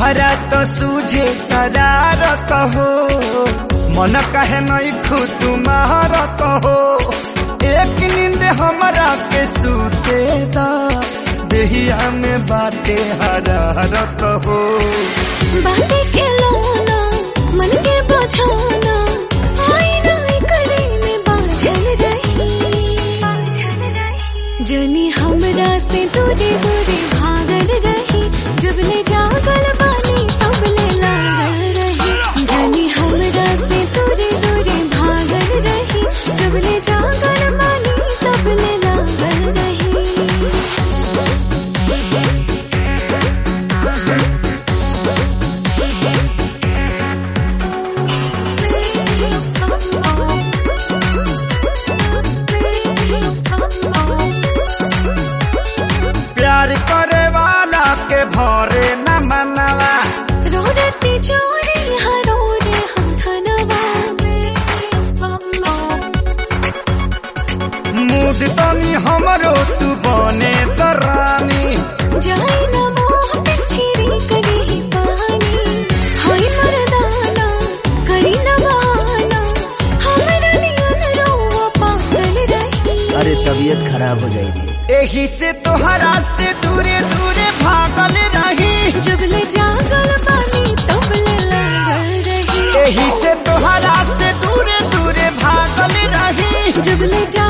तोहरा तो सूझे शरारत हो मन कहे नहीं खुद तुम्हारत हो एक नींद हमरा के सूते दा देहिया में बाटे हरारत हो बाटे के लोना मन के बझाना आईना करे में बाझल रही जनी हमरा से दूरे दूरे भागल रही जब ले जागल बानी तब ले लागल रही जनी हमरा से दूरे दूरे भागल रही जब ले जागल बानी तब ले लागल रही प्यार करे वाला के भरे न मनवा रोरती चोरी हरो रे हम धनवा मूड तनी हमरो तू बने दरानी जाई न मोह पिछरी करी ही पानी हाय मरदाना करी न बहाना हमरा नियन रोवा पागल रही अरे तबीयत खराब हो जाएगी एही से तोहरा से दूरे दूरे भागल रही जब ले जागल बानी तब ले लागल रही एही से तोहरा से दूरे दूरे भागल रही जब ले जा